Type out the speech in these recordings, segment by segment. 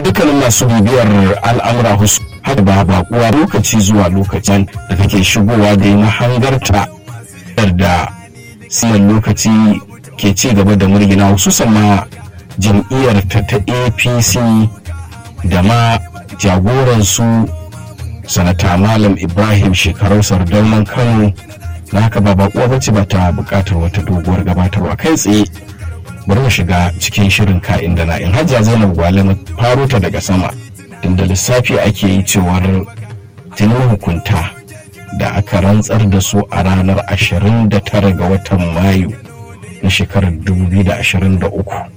dukkanin masu bibiyar al'amura husu har ba bakuwa lokaci zuwa lokacin da kake shigowa da yi mahangarta da siyan lokaci ke ci gaba da murgina hususan ma jam'iyyar ta ta apc da ma jagoransu sanata malam ibrahim shekarau sardaunan kano na haka ba bakuwa bace ba ta bukatar wata doguwar gabatarwa kai tsaye bari mu shiga cikin shirin ka'in da na'in hajja zainab gwale mu faro ta daga sama inda lissafi ake yi cewar tunan hukunta da aka rantsar da su a ranar 29 ga watan mayu na shekarar 2023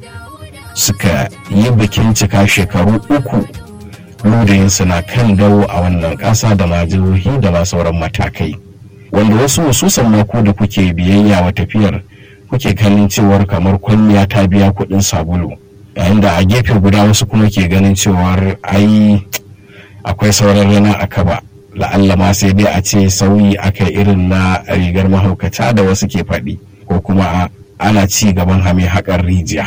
suka yi bikin cika shekaru uku ludayinsu na kan dawo a wannan ƙasa da ma jihohi da ma sauran matakai wanda wasu hususan mako da kuke biyayya wa tafiyar kuke ganin cewar kamar kwalliya ta biya kuɗin sabulu yayin da a gefe guda wasu kuma ke ganin cewar ai akwai sauran rana a kaba la'alla ma sai dai a ce sauyi aka irin na rigar mahaukata da wasu ke faɗi ko kuma ana ci gaban hame haƙar rijiya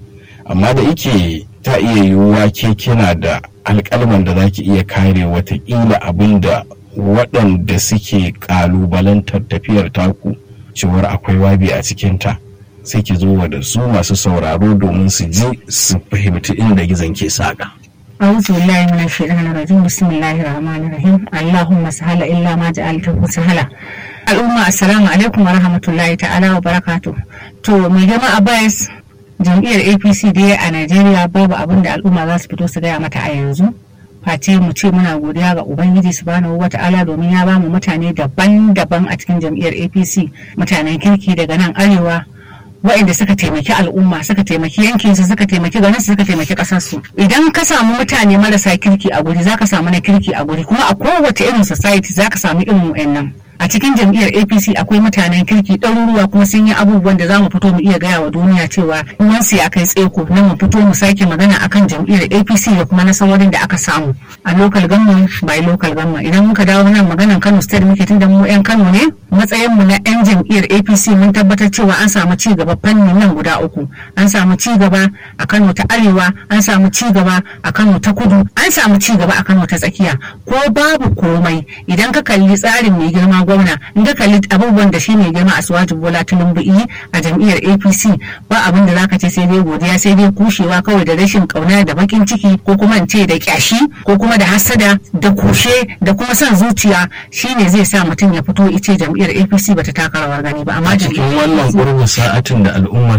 amma da ike ta iya yiwuwa ke kina da alƙalman da za ki iya kare watakila abin da waɗanda suke ƙalubalantar tafiyar taku cewar akwai wabi a cikinta sai ki zo da su masu sauraro domin su ji su fahimci inda gizon ke saƙa. أعوذ بالله من الشيطان الرجيم بسم الله الرحمن الرحيم اللهم سهل إلا ما جعلته سهلا الأمة السلام عليكم ورحمة الله تعالى وبركاته to mai jama'a bias jam'iyyar apc dai a najeriya babu abin da al'umma za su fito su gaya mata a yanzu face mu ce muna godiya ga ubangiji subhanahu wata'ala domin ya bamu mutane daban-daban a cikin jam'iyyar apc mutanen kirki daga nan arewa waɗanda suka taimaki al'umma suka taimaki yankinsu suka taimaki garin suka taimaki ƙasarsu idan ka samu mutane marasa kirki a guri zaka samu na kirki a guri kuma a kowace irin society zaka samu irin wayannan a cikin jam'iyyar apc akwai mutanen kirki ɗaruruwa kuma sun yi abubuwan da za mu fito mu iya gaya wa duniya cewa wansu ya kai tseko na mu fito mu sake magana akan jam'iyyar apc da kuma nasarorin da aka samu a local government by local government idan muka dawo nan maganan kano state muke tunda mu yan kano ne matsayin mu na yan jam'iyyar apc mun tabbatar cewa an samu ci gaba fannin nan guda uku an samu ci gaba a kano ta arewa an samu ci gaba a kano ta kudu an samu ci gaba a kano ta tsakiya ko babu komai idan ka kalli tsarin mai girma gwamna in ka kalli abubuwan da shi mai girma a suwaji bola tulumbu yi a jam'iyyar apc ba abin da zaka ce sai dai godiya sai dai kushewa kawai da rashin kauna da bakin ciki ko kuma in ce da kyashi ko kuma da hasada da kushe da kuma son zuciya shine zai sa mutum ya fito ice jam'iyyar apc bata taka rawar gani ba amma cikin wannan gurbin sa'atin da al'umma